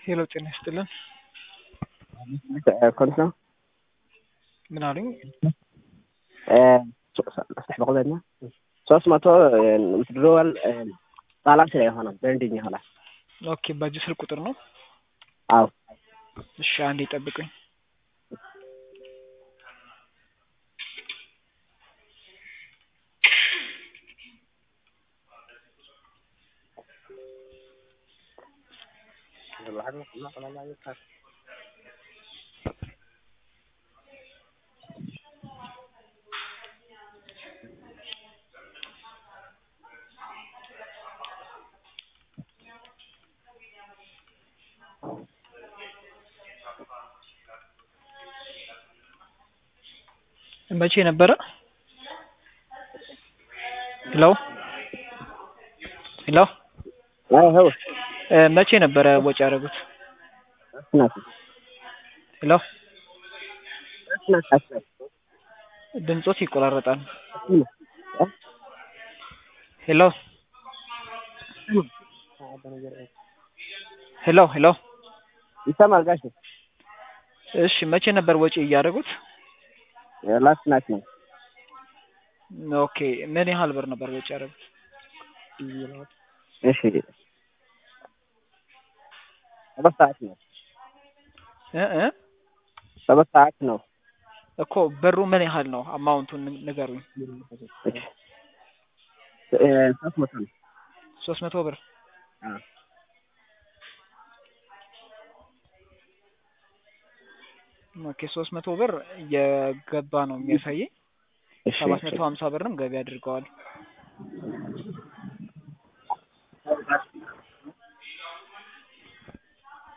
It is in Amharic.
ሄሎ ጤና ይስጥልን። كنت ነው ምን አሉኝ? በቁዘኛ ሶስት መቶ ምትድሮዋል ባላንስ ላይ የሆነ በንድኝ ይሆናል። ኦኬ በዚህ ስልክ ቁጥር ነው? አዎ እሺ አንዴ ጠብቁኝ። መቼ ነበረ? ሄሎ ሄሎ ሄው እ መቼ ነበረ ወጪ ያደረጉት? ሄሎ ድምጾት ይቆራረጣል። ሄሎ ሄሎ ሄሎ ይሰማል ጋሽ እሺ መቼ ነበር ወጪ እያደረጉት? ላስት ናት ነው ኦኬ ምን ያህል ብር ነበር ወጪ ያደረጉት? እሺ ሰባት ሰዓት ነው እ እ ሰባት ሰዓት ነው እኮ ብሩ ምን ያህል ነው? አማውንቱን ንገሩኝ። እሺ እ ሶስት መቶ ነው ሶስት መቶ ብር አዎ ኦኬ ሶስት መቶ ብር እየገባ ነው የሚያሳየኝ። እሺ ሰባት መቶ ሀምሳ ብርም ገቢ አድርገዋል።